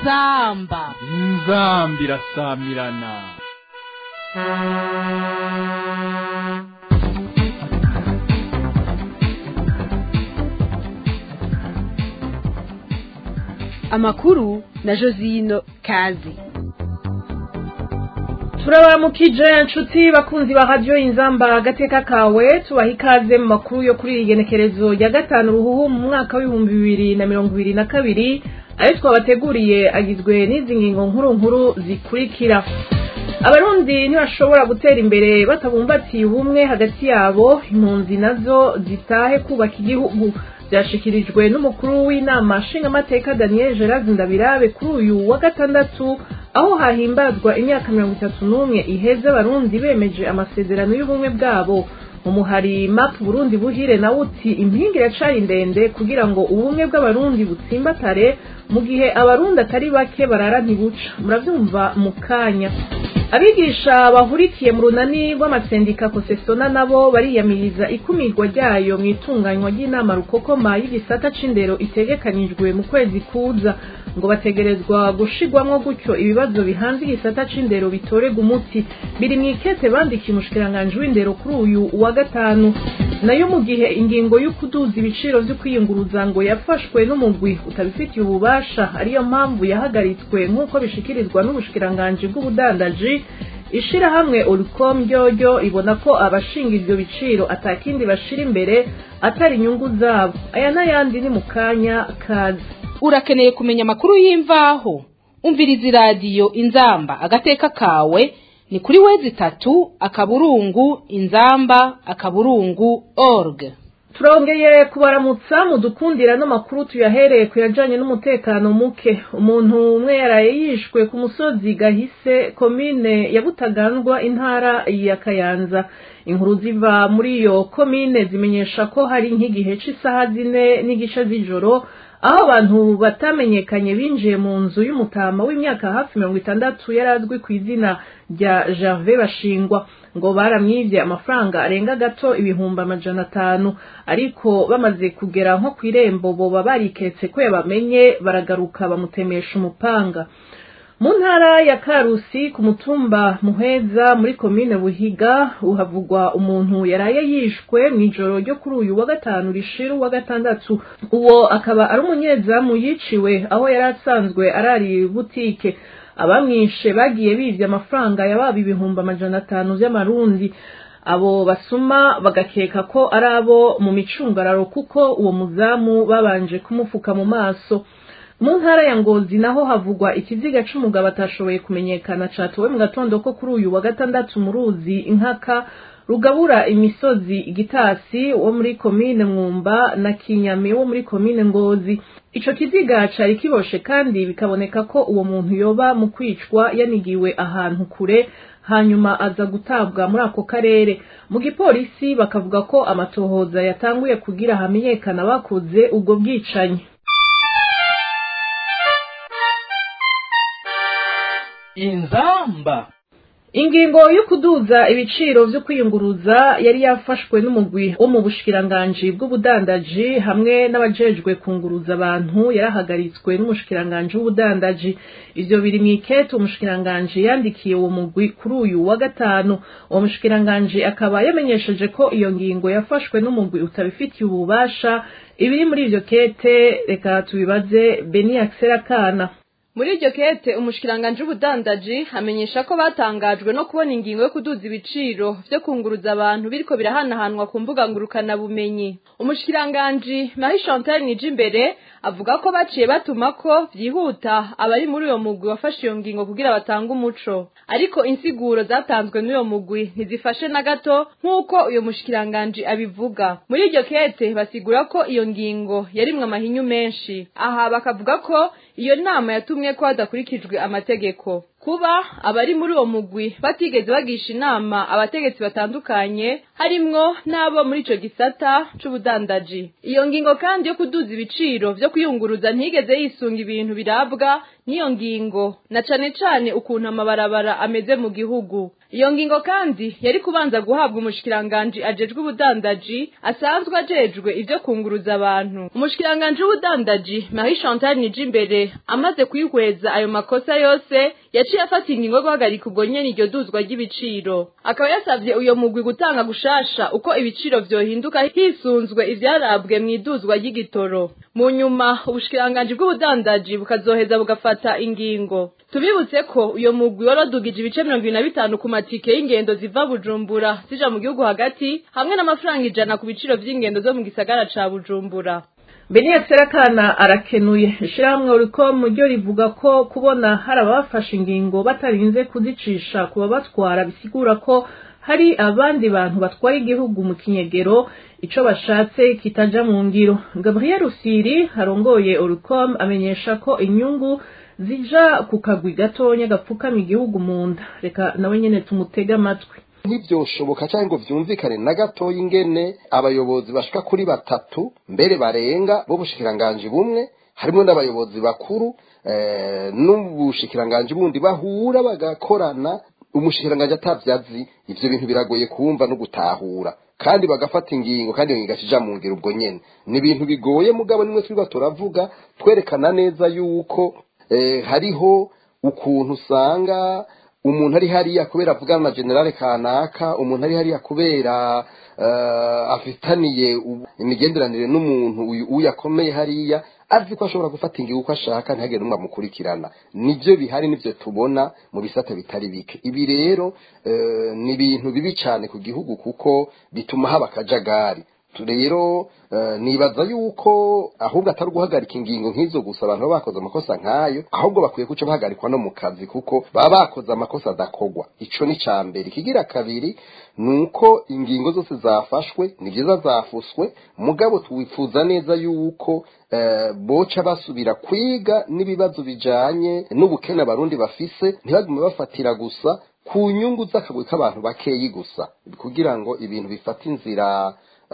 inzamba inzambi irasamirana amakuru na josino kazi turabaramukije nshuti bakunzi ba radiyo inzamba agateka kawe tubaha ikaze mu makuru yo kuri iri genekerezo rya gatanu ruhuhu mu mwaka w'ibihumbi bibiri na mirongo ibiri na kabiri ayo twabateguriye agizwe n'izi ngingo nkuru nkuru zikurikira abarundi ntibashobora gutera imbere batabumbatiye ubumwe hagati yabo impunzi nazo zitahe kubaka igihugu byashikirijwe n'umukuru w'inama nshingamateka daniel gerard ndabirabe kuri uyu wa gatandatu aho hahimbazwa imyaka mirongo itatu n'umwe iheze abarundi bemeje amasezerano y'ubumwe bwabo umuhari map burundi buhire nawe uti impinga iracari ndende kugira ngo ubumwe bw'abarundi butsimbatare mu gihe abarundi atari bake barara ntibuca murabyumva mu kanya abigisha bahurikiye mu runani rw'amasendika kosesona nabo bariyamiriza ikumirwa ryayo mu itunganywa ry'inama rukokoma y'igisata c'indero itegekanijwe mu kwezi kuza ngo bategerezwa gushigwamwo gutyo ibibazo bihanze igisata c'indero bitorega umuti biri mu ikete bandikiye umushikiranganji w'indero kuri uyu wa gatanu nayo mu gihe ingingo y'ukuduza ibiciro vyo kwiyunguruza ngo yafashwe n'umugwi utabifitiye ububasha ariyo mpamvu yahagaritswe nk'uko bishikirizwa n'ubushikiranganji bw'ubudandaji ishirahamwe uricom ryoryo ibona ko abashinga ivyo biciro atakindi bashira imbere atari inyungu zabo aya n'ayandi ni mu kanya kazi urakeneye kumenya amakuru y'imvaho umviriza iradiyo inzamba agateka kawe ni kuri wezi itatu akaburungu inzamba akaburungu org turongeye kubaramutsa mudukundira n'amakuru tuyahereye ku yajanye n'umutekano muke umuntu umwe yaraye yishwe ku musozi gahise komine ya butagandwa intara ya kayanza inkuru ziva muri iyo komine zimenyesha ko hari nk'igihe c'isaha zine n'igice z'ijoro aho abantu batamenyekanye binjiye mu nzu y'umutama w'imyaka hafi mirongo itandatu yari azwi ku izina rya Gervais bashingwa ngo baramwivye amafaranga arenga gato ibihumbi amajana atanu ariko bamaze kugera nko kw'irembo boba bariketse ko yabamenye baragaruka bamutemesha umupanga mu ntara ya karusi ku mutumba muheza muri komine buhiga uhavugwa umuntu yaraye yishwe mu ijoro ryo kuri uyu wa gatanu rishira uwa gatandatu uwo akaba ari umunyezamu yiciwe aho yari asanzwe arari butike abamwishe bagiye bivye amafaranga yababa ibihumbi amajana atanu vy'amarundi abo basuma bagakeka ko ari abo mu micungararo kuko uwo muzamu babanje kumufuka mu maso mu ntara ya ngozi naho havugwa ikiziga c'umugabo atashoboye kumenyekana catowe mu gatondo ko kuri uyu wa gatandatu mu ruzi inkaka rugabura imisozi igitasi wo muri komine mwumba na kinyami wo muri komine ngozi ico kiziga cari kiboshe kandi bikaboneka ko uwo muntu yoba mu kwicwa yanigiwe ahantu kure hanyuma aza gutabwa muri ako karere mu gipolisi bakavuga ko amatohoza yatanguye kugira hamenyekana bakoze ubwo bwicanyi inzamba ingingo yo kuduza ibiciro vyo kwiyunguruza yari yafashwe n'umugwi wo mu bushikiranganji bw'ubudandaji hamwe n'abajejwe kunguruza abantu yarahagaritswe n'umushikiranganji w'ubudandaji ivyo biri mw'ikete umushikiranganji yandikiye uwo mugwi kuri uyu wa gatanu uwo mushikiranganji akaba yamenyesheje ko iyo ngingo yafashwe n'umugwi utabifitiye ububasha ibiri muri ivyo kete reka tubibaze beni akana muri iryo kete umushikiranganji w'ubudandaji amenyesha ko batangajwe no kubona ingingo yo kuduza ibiciro vyo kunguruza abantu biriko birahanahanwa ku mbuga ngurukana bumenyi umushikiranganji Marie Chantal Nijimbere avuga ko baciye batuma ko vyihuta abari muri uyo mugwi wafashe iyo ngingo kugira batange umuco ariko insiguro zatanzwe n'uyo mugwi ntizifashe na gato nk'uko uyo mushikiranganji abivuga muri iryo kete basigura ko iyo ngingo yarimwe amahinyu menshi aha bakavuga ko iyo nama yatumwe ko hadakurikijwe amategeko kuba abari muri uwo mugwi batigeze bagisha inama abategetsi batandukanye harimwo n'abo muri ico gisata c'ubudandaji iyo ngingo kandi yo kuduza ibiciro vyo kwiyunguruza ntigeze yisunga ibintu birabwa n'iyo ngingo na cane cane ukuntu amabarabara ameze mu gihugu iyo ngingo kandi yari kubanza guhabwa umushikiranganji ajejwe ubudandaji asanzwe ajejwe ivyo kunguruza abantu umushikiranganji w'ubudandaji Marie Chantal Nijimbere amaze kwihweza ayo makosa yose yaciye afata ingingo yo guhagarika ubwo nyene iryo duzwa ry'ibiciro akaba yasavye uyo mugwi gutanga gushasha uko ibiciro vyohinduka hisunzwe ivyarabwe mw'iduzwa ry'igitoro mu nyuma ubushikiranganji bw'ubudandaji bukazoheza bugafata ingingo tubibutse ko uyo mugwi waradugije ibice mirongo ibiri na bitanu ku matike y'ingendo ziva bujumbura zija mu gihugu hagati hamwe n'amafaranga ijana ku biciro vy'ingendo zo mu gisagara ca bujumbura Beniya Serakana arakenuye ishirahamwe Oricom ryo rivuga ko kubona hari abafashe ingingo batarinze kuzicisha kuba batwara bisigura ko hari abandi bantu batwara igihugu mu kinyegero ico bashatse kitaja mu ngiro Gabriel Rusiri arongoye Oricom amenyesha ko inyungu zija ku kagwi gatonya gapfukama igihugu mu nda reka nawe nyene tumutega amatwi ntibyoshoboka cyangwa ngo vyumvikane na gatoya ingene abayobozi bashika kuri batatu mbere barenga b'ubushikiranganji bumwe harimo n'abayobozi bakuru eh, n'ubushikiranganji bundi bahura bagakorana umushikiranganji atavyazi ivyo bintu biragoye kumva no gutahura kandi bagafata ingingo kandi iyo ngingo akija mu ngiro ubwo nyene ni ibintu bigoye mugabo nimwe twiba turavuga twerekana neza yuko eh, hariho ukuntu usanga umuntu ari hariya kubera avugana na generale kanaka umuntu ari hariya kubera uh, afitaniye imigenderanire n'umuntu uyu uyu akomeye hariya azi ko ashobora gufata ingingo uko ashaka ntihagire n'umwe amukurikirana nibyo bihari nibyo tubona mu bisata bitari bike ibi rero uh, ni ibintu bibi cyane ku gihugu kuko bituma haba akajagari rero nibaza yuko ahubwo atari guhagarika ingingo nk'izo gusa abantu baba bakoze amakosa nk'ayo ahubwo bakwiye guca bahagarikwa no mu kazi kuko baba bakoze amakosa adakogwa ico ni ca mbere ikigira kabiri ni uko ingingo zose zafashwe ni byiza zafuswe mugabo twifuza neza yuko boca basubira kwiga n'ibibazo bijanye n'ubukene abarundi bafise ntibagume bafatira gusa ku nyungu z'akagwi k'abantu bakeyi gusa kugira ngo ibintu bifate inzira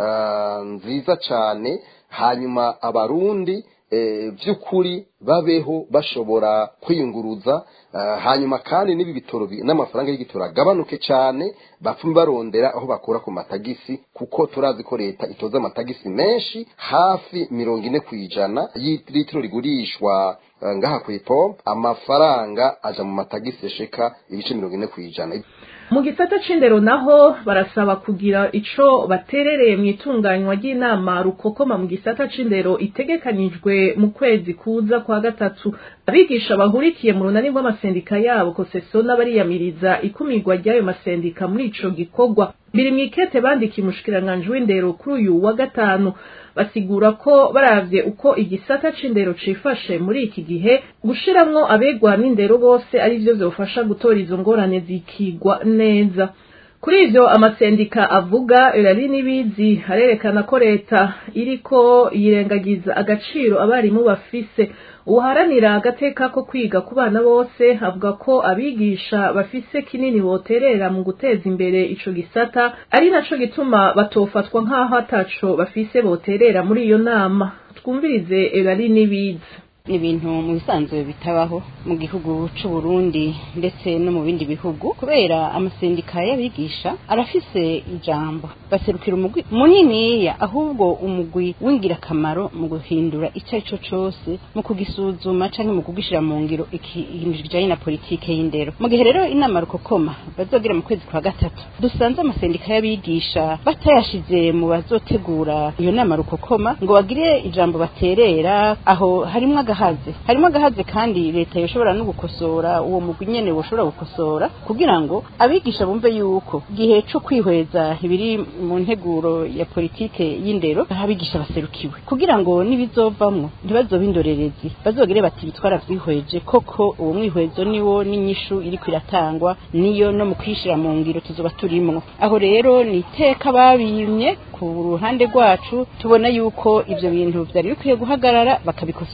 nziza cyane hanyuma abarundi by'ukuri babeho bashobora kwiyunguruza hanyuma kandi n'ibi bitoro n'amafaranga y'igitoro agabanuke cyane bapfume barondera aho bakura ku matagisi kuko turazi ko leta itoza amatagisi menshi hafi mirongo ine ku ijana y'itiro rigurishwa ngaha ku ipompo amafaranga aja mu matagisi yashika ibice mirongo ine ku ijana mu gisata c'indero naho barasaba kugira ico baterereye mu itunganywa ry'inama rukokoma mu gisata c'indero itegekanijwe mu kwezi kuza kwa gatatu abigisha bahurikiye mu runani rw'amasendika yabo koseso n'abariyamiriza ikumirwa ry'ayo masendika muri ico gikorwa biri mw'ikete bandikiye umushikiranganji w'indero kuri uyu wa gatanu basigura ko baravye uko igisata c'indero cifashe muri iki gihe gushiramwo abegwa n'indero bose ari vyo vyofasha gutora izo ngorane zikigwa neza kuri ivyo amasendika avuga irari n'ibizi harerekana ko leta iriko yirengagiza agaciro abarimu bafise uharanira agateka ko kwiga ku bana bose avuga ko abigisha bafise kinini boterera mu guteza imbere ico gisata ari naco gituma batofatwa nk'aho ataco bafise boterera muri iyo nama twumvirize irari n'ibizi ni ibintu mu bisanzwe bitabaho mu gihugu c'u Burundi ndetse no mu bindi bihugu kubera amasendika y'abigisha arafise ijambo baserukira umugwi muniniya ahubwo umugwi w'ingirakamaro mu guhindura icyo ari cyo cose mu kugisuzuma canke mu kugishira mu ngiro ikintu kijanye na politike y'indero mu gihe rero inama rukokoma bazogira mu kwezi kwa gatatu dusanze amasendika y'abigisha batayashize mu bazotegura iyo nama rukokoma ngo bagire ijambo baterera aho harimwo agahaze harimo agahaze kandi leta yoshobora no gukosora uwo mugwi nyene woshobora gukosora kugira ngo abigisha bumve yuko gihe co kwihweza ibiri mu nteguro ya politike y'indero abigisha baserukiwe kugira ngo nibizovamwo ntibazobe indorerezi bazogire bati bitwara vyihweje koko uwo mwihwezo niwo n'inyishu iriko iratangwa niyo no mu kwishira mu ngiro tuzoba turimwo aho rero ni iteka babimye ku ruhande rwacu tubona yuko ivyo bintu vyari bikwiye guhagarara bakabikosora hakiri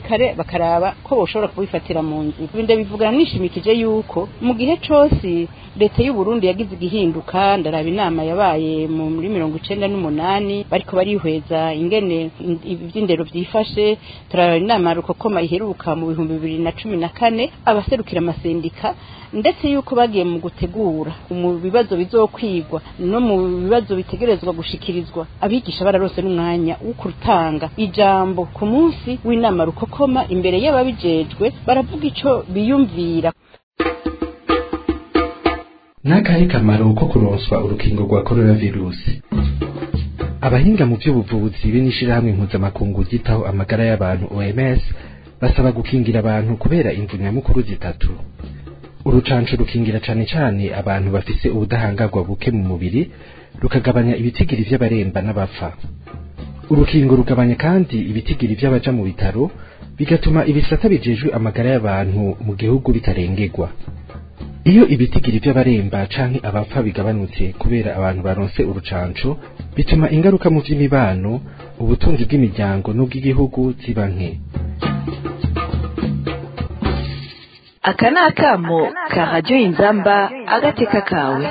kare bakaraba ko boshobora kubifatira mu nzira ibi ndabivugana nishimikije yuko mu gihe cose leta y'u Burundi yagize igihinduka ndaraba inama yabaye mu- muri mirongo icenda n'umunani bariko barihweza ingene in- ivy'indero vyifashe turaraba inama rukokoma iheruka mu bihumbi bibiri na cumi na kane abaserukira amasendika ndetse yuko bagiye mu gutegura mu bibazo bizokwigwa no mu bibazo bitegerezwa gushikirizwa abigisha bararose n'umwanya wo kurutanga ijambo ku munsi w'inama rukokoma imbere y'ababijejwe baravuga ico biyumvira n'akahe kamaro ko kuronswa urukingo rwa coronavirusi abahinga mu by'ubuvuzi be n'ishirahamwe mpuzamakungu ryitaho amagara y'abantu OMS basaba gukingira abantu kubera imvu nyamukuru zitatu urucanco rukingira cane cane abantu bafise ubudahangarwa buke mu mubiri rukagabanya ibitigiri vy'abaremba n'abapfa urukingo rugabanya kandi ibitigiri vy'abaja mu bitaro bigatuma ibisata bijejwe amagara y'abantu mu gihugu bitarengerwa iyo ibitigiri by'abaremba canke abapfa bigabanutse kubera abantu baronse urucanco bituma ingaruka mu vy'imibano ubutunzi bw'imiryango n'ubw'igihugu ziba nke aka ni akamo ka radiyo inzamba agateka kawe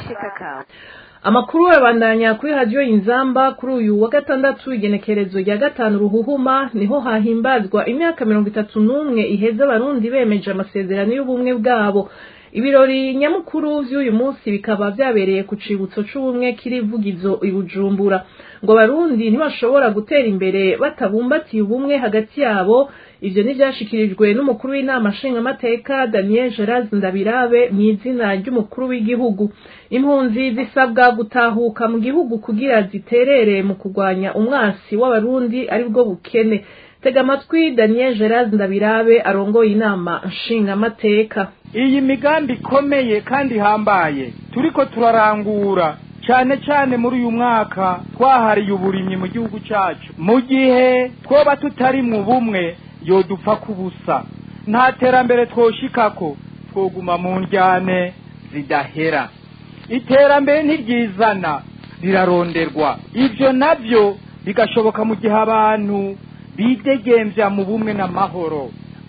amakuru arabandanya kuri radiyo inzamba kuri uyu wa gatandatu igenekerezo rya gatanu ruhuhuma niho hahimbazwa imyaka mirongo itatu n'umwe iheze abarundi bemeje amasezerano y'ubumwe bwabo ibirori nyamukuru vy'uyu munsi bikaba vyabereye ku cibutso c'ubumwe kiri vugizo i bujumbura ngo abarundi ntibashobora gutera imbere batabumbatiye ubumwe hagati yabo ivyo ntivyashikirijwe n'umukuru w'inama nshingamateka daniel gerard ndabirabe mw'izina ry'umukuru w'igihugu impunzi zisabwa gutahuka mu gihugu kugira ziterere mu kurwanya umwasi w'abarundi aribwo bukene tega amatwi daniel gerard ndabirabe arongoye inama nshingamateka iyi migambi ikomeye kandi ihambaye turiko turarangura cyane cyane muri uyu mwaka twahariye uburimyi mu gihugu cyacu mu gihe twoba tutari mu bumwe yodupfa kubusa nta terambere twoshikako twoguma mu njyane zidahera iterambere ntiryizana riraronderwa ibyo nabyo bigashoboka mu gihe abantu bidegemvya mu bumwe n'amahoro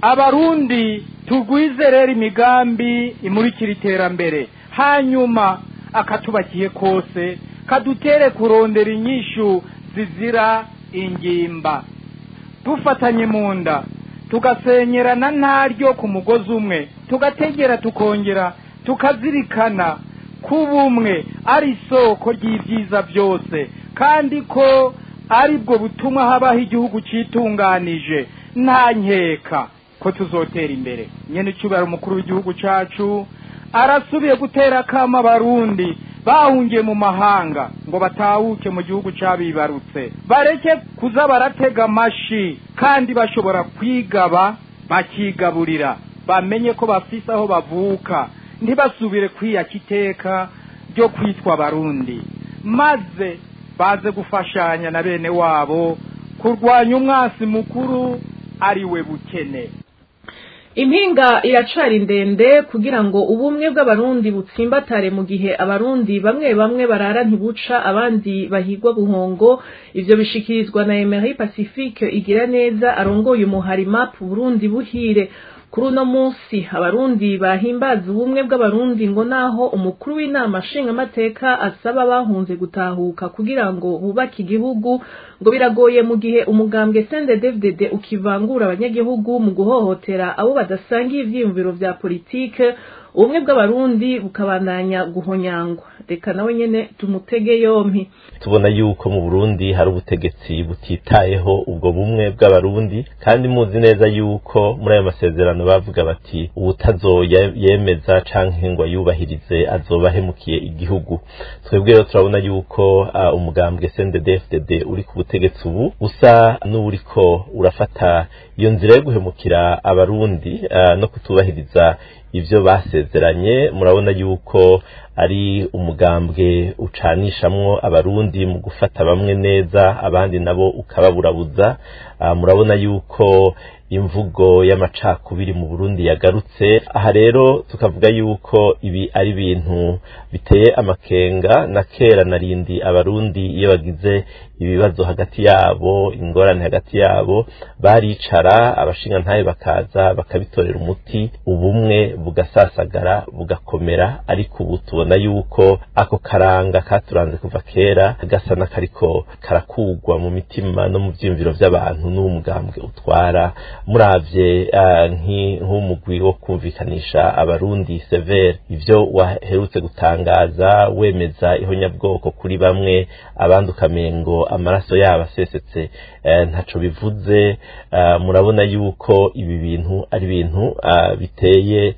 abarundi tugwize rero imigambi imurikira iterambere hanyuma akatubakiye kose kadutere kurondera inyishu zizira ingimba dufatanye mu nda tugasenyerana ntaryo ku mugozi umwe tugategera tukongera tukazirikana ko ubumwe ari isoko ry'ibyiza byose kandi ko ari bwo butuma habaho igihugu cyitunganije nta nkeka ko tuzotera imbere nyene icubara umukuru w'igihugu cacu arasubiye gutera akama abarundi bahungiye mu mahanga ngo batahuke mu gihugu cabibarutse bareke kuza baratega amashi kandi bashobora kwigaba bakigaburira bamenye ko bafise aho bavuka ntibasubire kwiyaka iteka ryo kwitwa abarundi maze baze gufashanya na bene wabo kurwanya umwasi mukuru ari we bukene impinga iracari ndende kugira ngo ubumwe bw'abarundi butsimbatare mu gihe abarundi bamwe bamwe barara ntibuca abandi bahigwa buhongo ivyo bishikirizwa na Emery Pacifique igira neza arongoye umuhari map Burundi buhire kuri uno munsi abarundi bahimbaza ubumwe bw'abarundi ngo naho umukuru w'inama nshingamateka asaba bahunze gutahuka kugira ngo bubake igihugu ngo biragoye mu gihe umugambwe CNDD-FDD ukivangura abanyagihugu mu guhohotera abo badasangiye ivyiyumviro vya politike ubumwe bw'abarundi bukabandanya guhonyangwa reka nawe nyene tumutege yompi tubona yuko mu Burundi hari ubutegetsi butitayeho ubwo bumwe bw'abarundi kandi muzi neza yuko muri ayo masezerano bavuga bati uwutazoyemeza canke ngo ayubahirize azoba ahemukiye igihugu twebwe rero turabona yuko uh, umugambwe CNDD-FDD uri ku butegetsi ubu usa n'uriko urafata iyo nzira yo guhemukira abarundi uh, no kutubahiriza ivyo basezeranye murabona yuko ari umugambwe ucanishamwo abarundi mu gufata bamwe neza abandi nabo ukababurabuza uh, murabona yuko imvugo y'amacakubiri mu Burundi yagarutse aha rero tukavuga yuko ibi ari ibintu biteye amakenga na kera narindi abarundi iyo bagize ibibazo hagati yabo ingorane hagati yabo baricara abashingantahe bakaza bakabitorera umuti ubumwe bugasasagara bugakomera ariko ubu tubona yuko ako karanga katuranze kuva kera gasa n'akariko karakugwa mu mitima no mu byiyumviro by'abantu n'umugambwe utwara muravye nk'umugwi wo kumvikanisha abarundi severe ivyo waherutse gutangaza wemeza ihonyabwoko kuri bamwe abandi ukamengo amaraso yabo asesetse ntaco bivuze murabona yuko ibi bintu ari ibintu biteye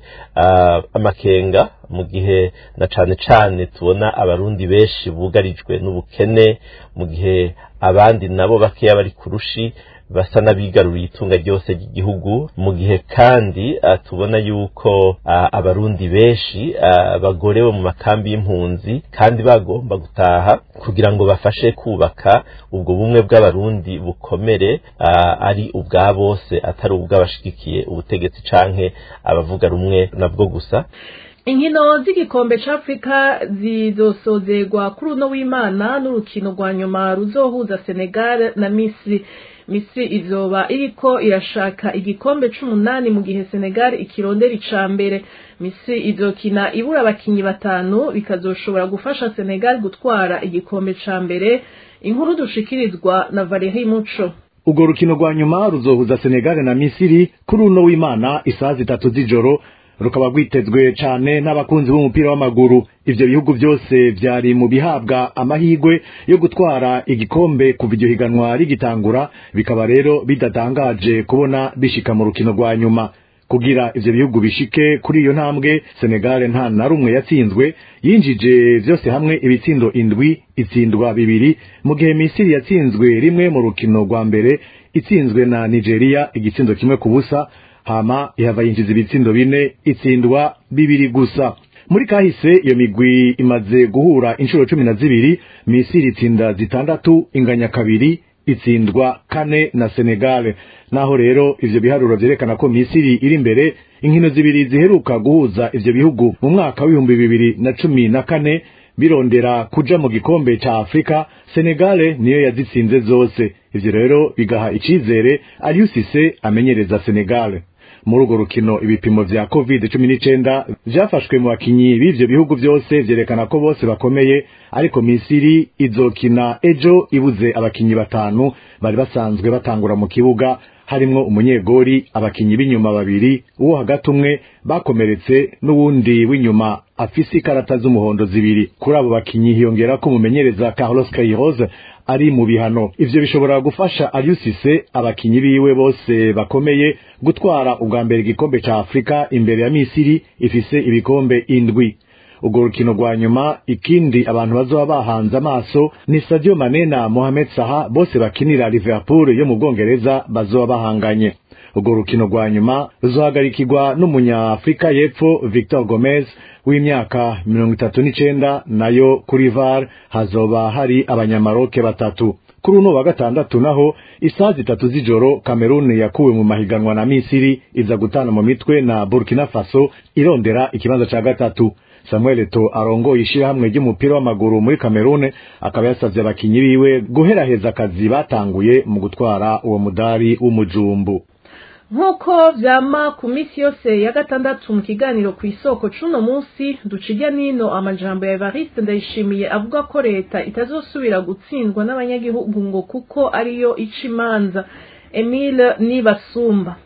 amakenga mu gihe na cane cane tubona abarundi benshi bugarijwe n'ubukene mu gihe abandi nabo bakeya bari kurushi basa n'abigaruriye itunga ryose ry'igihugu mu gihe kandi uh, tubona yuko uh, abarundi benshi uh, bagorewe mu makambi y'impunzi kandi bagomba gutaha kugira ngo bafashe kubaka ubwo bumwe bw'abarundi bukomere ari ubwa bose atari ubw'abashigikiye ubutegetsi canke abavuga rumwe nabwo gusa inkino z'igikombe c'afrika zizosozerwa kuri uno w'imana n'urukino rwa nyuma ruzohuza senegal na misiri misiri izoba iriko irashaka igikombe c'umunani mu gihe senegal ikirondera ica mbere misiri izokina ibura abakinyi batanu bikazoshobora gufasha senegal gutwara igikombe ca mbere inkuru dushikirizwa na valeri muco urwo rukino rwa nyuma ruzohuza senegal na misiri kuri uno w'imana isaha zitatu z'ijoro rukaba rwitezwe cane n'abakunzi b'umupira w'amaguru ivyo bihugu byose vyari mu bihabwa amahigwe yo gutwara igikombe kuva iryo higanwa rigitangura bikaba rero bidatangaje kubona bishika mu rukino rwa nyuma kugira ivyo bihugu bishike kuri iyo ntambwe Senegal nta na rumwe yatsinzwe yinjije vyose hamwe ibitsindo indwi itsindwa bibiri mu gihe Misiri yatsinzwe rimwe mu rukino rwa mbere itsinzwe na Nigeria igitsindo kimwe ku busa hama ihava yinjiza ibitsindo bine itsindwa bibiri gusa muri kahise iyo migwi imaze guhura inshuro cumi na zibiri misiri itsinda zitandatu inganya kabiri itsindwa kane na senegale naho rero ivyo biharuro vyerekana ko misiri iri imbere inkino zibiri ziheruka guhuza ivyo bihugu mu mwaka w'ibihumbi bibiri na cumi na kane birondera kuja mu gikombe ca afurika senegale niyo yazitsinze zose ivyo rero bigaha icizere aliusise amenyereza senegale muri urwo rukino ibipimo vya covid cumi n'icenda vyafashwe mu bakinyi b'ivyo bihugu vyose vyerekana ko bose bakomeye ariko misiri izokina ejo ibuze abakinyi batanu bari basanzwe batangura mu kibuga harimwo umunyegori abakinyi b'inyuma babiri uwo hagati umwe bakomeretse n'uwundi w'inyuma afise ikarata z'umuhondo zibiri kuri abo bakinyi hiyongerako umumenyereza Carlos Queiroz ari mu bihano ivyo bishobora gufasha Aliusise abakinyi biwe bose bakomeye gutwara ubwa mbere igikombe ca Afrika imbere ya Misiri ifise ibikombe indwi urwo rukino rwa nyuma ikindi abantu bazoba bahanze amaso ni Sadio Mane na Mohamed Salah bose bakinira Liverpool yo mu Bwongereza bazoba bahanganye urwo rukino rwa nyuma ruzohagarikirwa n'umunyafrika y'epfo Victor Gomez w'imyaka mirongo itatu n'icenda nayo kuri VAR hazoba hari abanyamaroke batatu kuri uno wa gatandatu naho isaha zitatu z'ijoro Cameroon yakuwe mu mahiganwa na Misiri iza gutana mu mitwe na Burkina Faso irondera ikibanza ca gatatu Samuel Eto'o arongoye ishirahamwe ry'umupira w'amaguru muri Cameroon akaba yasavye abakinyi biwe guheraheza akazi batanguye mu gutwara uwo mudari w'umujumbu nk'uko vyama ku minsi yose ya gatandatu mu kiganiro ku isoko c'uno munsi ducijya nino amajambo ya Evariste Ndayishimiye avuga ko leta itazosubira gutsindwa n'abanyagihugu ngo kuko ariyo ica imanza Emile Nibasumba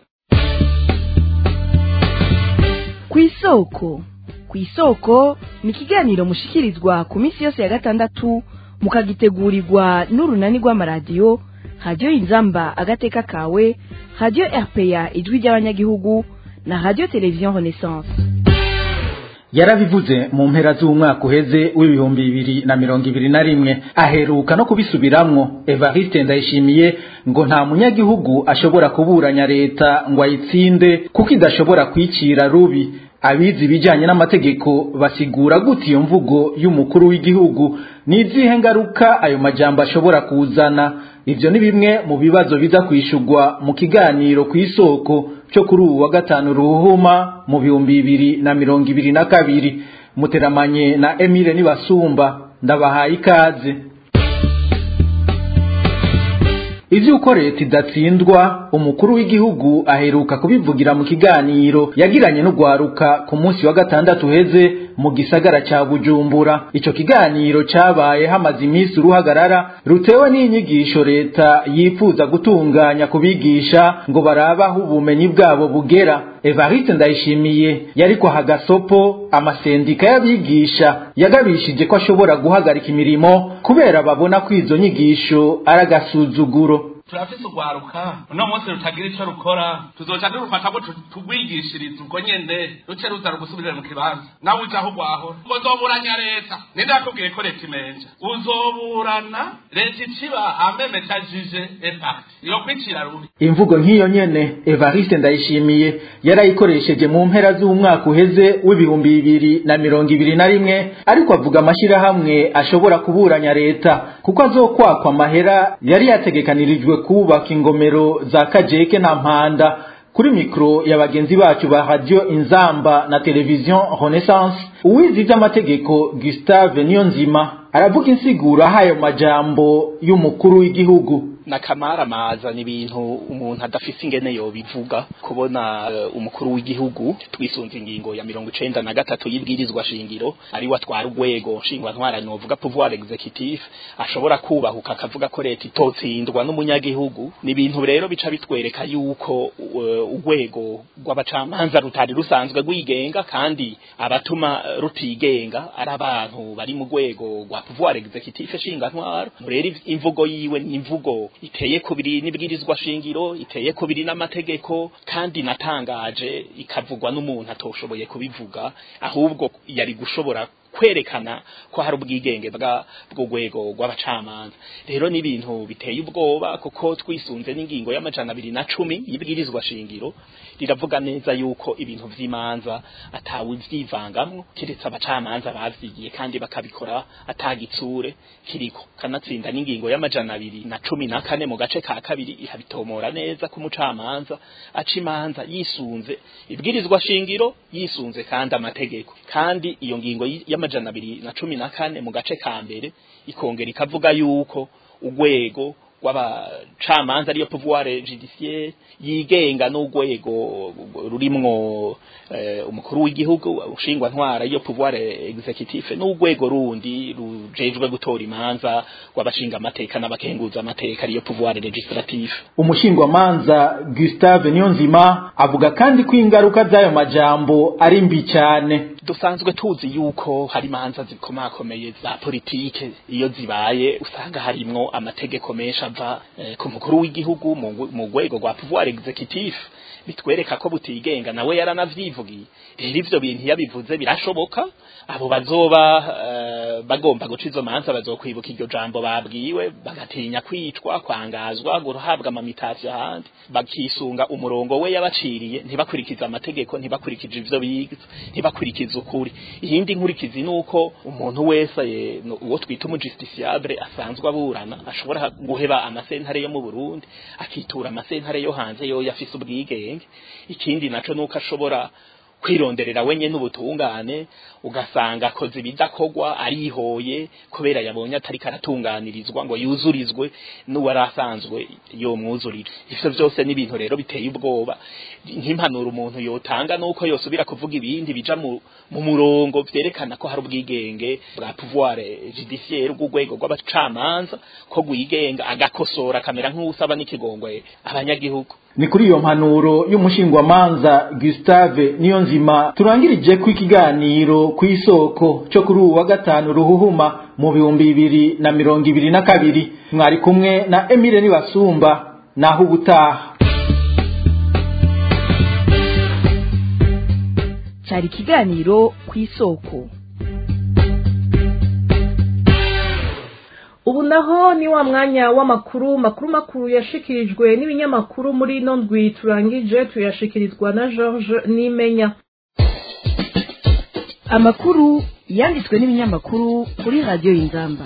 ku isoko ku isoko ni ikiganiro mushikirizwa ku minsi yose ya gatandatu mukagitegurirwa n'urunani rw'amaradiyo radiyo inzamba agateka kawe radiyo rpa ijwi ry'abanyagihugu na radiyo televiziyo renaissance yarabivuze mu mpera z'umwaka uheze w'ibihumbi bibiri na mirongo ibiri na rimwe aheruka no kubisubiramwo evariste ndayishimiye ngo nta munyagihugu ashobora kuburanya leta ngo ayitsinde kuko idashobora kwicira rubi abizi ibijyanye n'amategeko basigura gute iyo mvugo y'umukuru w'igihugu ni izihe ngaruka ayo majambo ashobora kuzana ibyo ni bimwe mu bibazo biza kwishurwa mu kiganiro ku isoko cyo kuri ubu wa gatanu ruhuma mu bihumbi bibiri na mirongo ibiri na kabiri muteramanye na emile nibasumba ndabahaye ikaze ivy'uko leta idatsindwa umukuru w'igihugu aheruka kubivugira mu kiganiro yagiranye n'ugwaruka ku munsi wa gatandatu heze mu gisagara ca bujumbura ico kiganiro cabaye hamaze iminsi uruhagarara rutewe n'inyigisho leta yifuza gutunganya kubigisha ngo barabaho ubumenyi bwabo bugera evariste ndayishimiye yariko hagasopo amasendika y'abigisha yagabishije ko ashobora guhagarika imirimo kubera babona ko izo nyigisho ari agasuzuguro turafise urwaruka uno munsi rutagira ico rukora tuzoca durufata ngo tugwigishirize ubwo nyene ruce ruza rugusubirire mu kibanza nawe uja aho urwahora uzoburanya leta ninde yakubwiye ko leta imenja uzoburana leta iciba amemejajije impact iyo kwicira rubi imvugo nk'iyo nyene evariste ndayishimiye yarayikoresheje mu mpera z'umwaka uheze w'ibihumbi bibiri na mirongo ibiri na rimwe ariko avuga amashirahamwe ashobora kuburanya leta kuko azokwakwa amahera yari yategekanirijwe kubaka ingomero za kajeke na mpanda kuri mikro ya bagenzi bacu ba radio inzamba na televiziyo renaissance uwizi ivy'amategeko gustave niyonzima aravuga insiguro ahayo majambo y'umukuru w'igihugu n'akamaramaza ni ibintu umuntu adafise ingene yobivuga kubona uh, umukuru w'igihugu twisunze ingingo ya mirongo icenda na gatatu y'ibwirizwa shingiro ari we atwara urwego nshingwa ntwara novuga pouvoir executif ashobora kubahuka akavuga ko leta itotsindwa n'umunyagihugu ni ibintu rero bica bitwereka yuko urwego rw'abacamanza rutari rusanzwe rwigenga kandi abatuma rutigenga ari abantu bari mu rwego rwa pouvoir executif shinga ntwara rero imvugo yiwe ni imvugo iteye kubiri n'ibwirizwa shingiro iteye kubiri n'amategeko kandi natangaje ikavugwa n'umuntu atoshoboye kubivuga ahubwo yari gushobora kwerekana ko hari ubwigenge bwa bw'urwego rw'abacamanza rero n'ibintu biteye ubwoba kuko twisunze n'ingingo y'amajana abiri na cumi y'ibwirizwa shingiro riravuga neza yuko ibintu vy'imanza atawe vyivangamwo kiretse abacamanza bavyigiye kandi bakabikora atagitsure kiriko kanatsinda n'ingingo y'amajana abiri na cumi na kane mu gace ka kabiri ihabitomora neza ko umucamanza aca imanza yisunze ibwirizwa shingiro yisunze kandi amategeko kandi iyo ngingo y'amajana abiri na cumi na kane mu gace ka mbere ikongera ikavuga yuko urwego rw'abacamanza ariyo pouvoir judiciaire yigenga n'urwego rurimwo eh, umukuru w'igihugu ushingwa ntwara iyo pouvoir executif n'urwego rundi rujejwe gutora imanza rw'abashinga amateka n'abakenguza amateka ariyo pouvoir legislatif umushingwamanza Gustave Niyonzima avuga kandi ko ingaruka z'ayo majambo ari mbi cyane dusanzwe tuzi yuko hari imanza zikomakomeye za politike iyo zibaye usanga harimwo amategeko menshi ava eh, ku mukuru w'igihugu mu rwego rwa pouvoir executif bitwereka ko butigenga nawe yaranavyivugiye rero ivyo bintu yabivuze birashoboka abo bazoba uh, bagomba guca izo manza bazokwibuka iryo jambo babwiwe bagatinya kwicwa kwangazwa guhabwa amamitasiyo ahandi bakisunga umurongo we yabaciriye ntibakurikiza amategeko ntibakurikije ivyo biga ntibakurikiza ukuri iyindi nkurikizi nuko umuntu wese uwo twita umujusticiable asanzwe aburana ashobora guheba amasentare yo mu Burundi akitura amasentare yo hanze yo yafise ubwigenge ikindi naco nuko ashobora kwironderera wenye n'ubutungane ugasanga akoze ibidakogwa arihoye kubera yabonye atari karatunganirizwa ngo yuzurizwe n'uwari asanzwe yomwuzurira ivyo vyose ni ibintu rero biteye ubwoba nk'impanuro umuntu yotanga nuko yosubira kuvuga ibindi bija mu, mu murongo vyerekana ko hari ubwigenge bwa pouvoir judiciaire bw'urwego rw'abacamanza ko rwigenga agakosora akamera nk'usaba n'ikigongwe abanyagihugu ni kuri iyo mpanuro y'umushingwamanza Gustave Niyonzima turangirije ku ikiganiro ku isoko cyo kuri ubu wa gatanu ruhuhuma mu bihumbi bibiri na mirongo ibiri na kabiri mwari kumwe na Emile Nibasumba naho ubutaha cyari ikiganiro ku isoko ubu naho ni wa mwanya w'amakuru makuru makuru yashikirijwe n'ibinyamakuru muri ino ndwi turangije tuyashikirizwa na george nimenya amakuru yanditswe n'ibinyamakuru kuri radiyo y'inzamba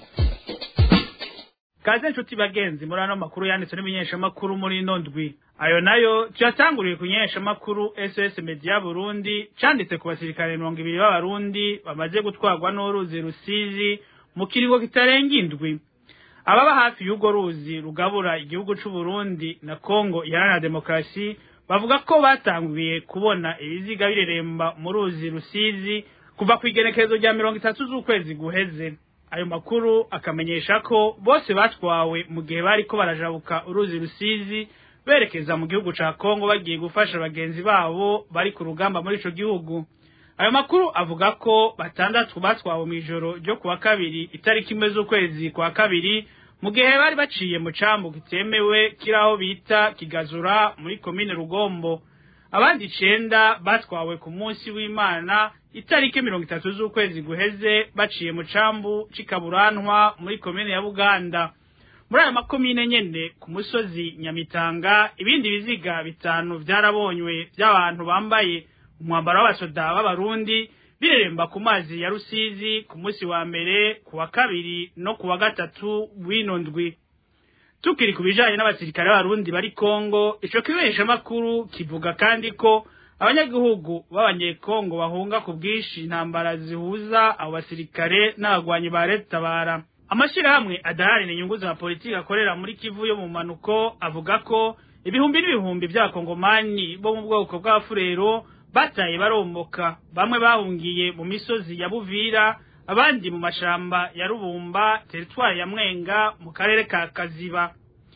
kaze nshuti bagenzi muri ano makuru yanditswe n'imenyeshamakuru muri ino ndwi ayo nayo tuyatanguriye ku menyeshamakuru ss media burundi canditse ku basirikare mirongo ibiri b'abarundi bamaze gutwarwa n'uruzi rusizi mu kiringo kitarenga indwi ababa hafi y'urwo ruzi rugabura igihugu c'uburundi na kongo iharanira demokarasi bavuga ko batanguye kubona ibiziga bireremba mu ruzi rusizi kuva ku igenekerezo rya mirongo itatu z'ukwezi guheze ayo makuru akamenyesha ko bose batwawe mu gihe bariko barajabuka uruzi rusizi berekeza mu gihugu ca kongo bagiye gufasha bagenzi babo bari ku rugamba muri ico gihugu ayo makuru avuga ko batandatu batwawe mw'ijoro ryo kuwa kabiri itariki imwe z'ukwezi kwa kabiri mu gihe bari baciye mu cambu kitemewe kiraho bita kigazura muri komine rugombo abandi icenda batwawe ku munsi w'imana itariki mirongo itatu z'ukwezi guheze baciye mu cambu c'ikaburantwa muri komine ya buganda muri ayo makomine nyene ku musozi nyamitanga ibindi biziga bitanu vyarabonywe vy'abantu bambaye umwambaro w'abasoda b'abarundi bireremba ku mazi ya rusizi ku munsi wa mbere ku wa kabiri no ku wa gatatu w'ino ndwi tukiri ku bijanye n'abasirikare b'abarundi bari kongo ico kibeshamakuru kivuga kandi ko abanyagihugu b'abanyekongo bahunga ku bwinshi intambara zihuza abo basirikare n'abagwanyi ba leta bara amashirahamwe adaharanira inyungu za politiki akorera muri kivu yo mu manuko avuga ko ibihumbi n'ibihumbi vy'abakongomani bo mu bwoko bw'abafurero bataye baromboka bamwe bahungiye mu misozi ya buvira abandi mu mashamba ya rubumba teritwari ya mwenga mu karere ka kaziba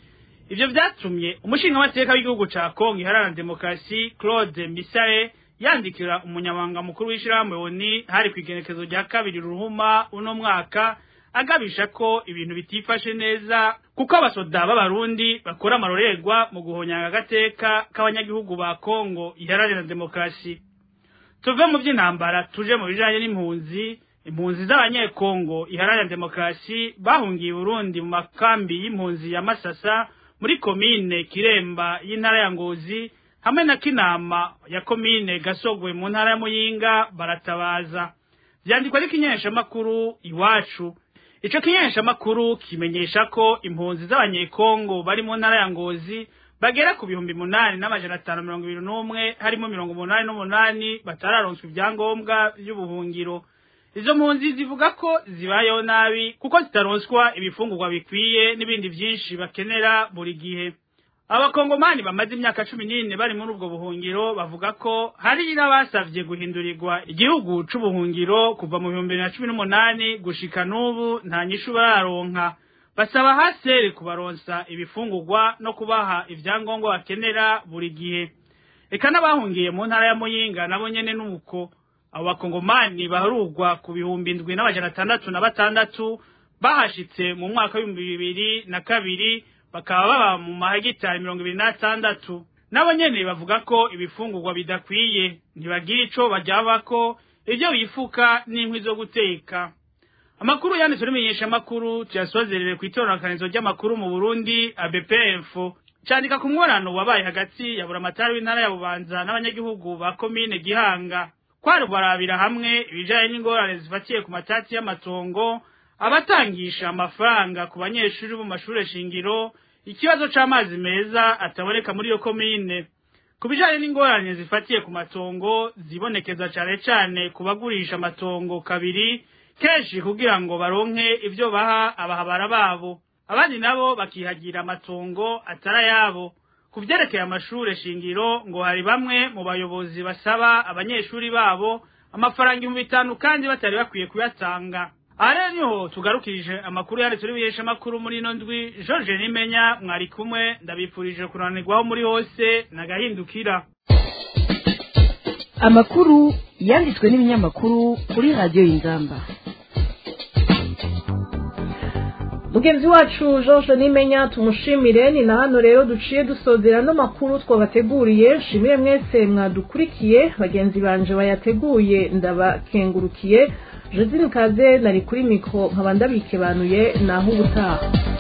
ivyo vyatumye umushingamateka w'igihugu ca kongo iharanira demokarasi claude misare yandikira umunyamabanga mukuru w'ishirahamwe oni hari kw'igenekezo rya kabiri ruhuma uno mwaka agabisha ko ibintu bitifashe neza kuko abasoda b'abarundi bakora amarorerwa mu guhonyanga agateka k'abanyagihugu ba kongo iharanira demokarasi tuve mu vy'intambara tuje mu bijanye n'impunzi impunzi z'abanyekongo iharanira demokarasi bahungiye Burundi mu makambi y'impunzi ya Masasa muri komine Kiremba y'intara ya Ngozi hamwe na Kinama ya komine Gasogwe mu ntara ya Muyinga baratabaza vyandikwa n'ikinyesha makuru iwacu ico kinyesha makuru kimenyesha ko impunzi z'abanyekongo bari mu ntara ya Ngozi bagera ku bihumbi munani n'amajana atanu mirongo ibiri n'umwe harimo mirongo umunani n'umunani batararonswa ivyangombwa vy'ubuhungiro izo mpunzi zivuga ko zibayeho nabi kuko zitaronswa ibifungurwa bikwiye n'ibindi vyinshi bakenera buri gihe abakongomani bamaze imyaka cumi n'ine bari muri ubwo buhungiro bavuga ko hari n'abasavye guhindurirwa igihugu c'ubuhungiro kuva mu bihumbi bibiri na cumi n'umunani gushika n'ubu nta nyishu bararonka basaba haseri kubaronsa ibifungurwa no kubaha ivyangombwa bakenera buri gihe eka n'abahungiye mu ntara ya muyinga nabo nyene nuko abo bakongomani baharugwa ku bihumbi ndwi n'amajana atandatu na batandatu bahashitse mu mwaka w'ibihumbi bibiri na kabiri bakaba baba mu mahegitari mirongo ibiri n'atandatu nabo nyene bavuga ko ibifungurwa bidakwiye ntibagira ico baryabako ivyo bifuka n'inkwi zo guteka amakuru yanditswe n'imenyeshamakuru tuyasozerere kw'itororokanizo ry'amakuru mu burundi abpf candika ku mworano wabaye hagati ya buramatari w'intara ya bubanza n'abanyagihugu ba komine gihanga kwari barabira hamwe ibijanye n'ingorane zifatiye ku matati y'amatongo abatangisha amafaranga ku banyeshuri bo mu mashure shingiro ikibazo c'amazi meza ataboneka muri iyo komine ku bijanye n'ingorane zifatiye ku matongo zibonekeza cane cane ku bagurisha amatongo kabiri kenshi kugira ngo baronke ivyo baha abahabara babo abandi nabo bakihagira amatongo atari ayabo ku vyerekeye amashure shingiro ngo hari bamwe mu bayobozi basaba abanyeshuri babo amafaranga ibihumbi bitanu kandi batari bakwiye kuyatanga aha rero niho tugarukirije amakuru yanditse n'ibihesha amakuru muri ino ndwi george nimenya mwari kumwe ndabifurije kunanirwaho muri hose nagahindukira amakuru yanditswe n'ibinyamakuru kuri radiyo y'ingamba mugenzi wacu george nimenya tumushimire ni na hano rero duciye dusozera no makuru twabateguriye shimire mwese mwadukurikiye bagenzi banje bayateguye ndabakengurukiye josine kaze nari kuri mikoro nkaba ndabikebanuye naho ubutaha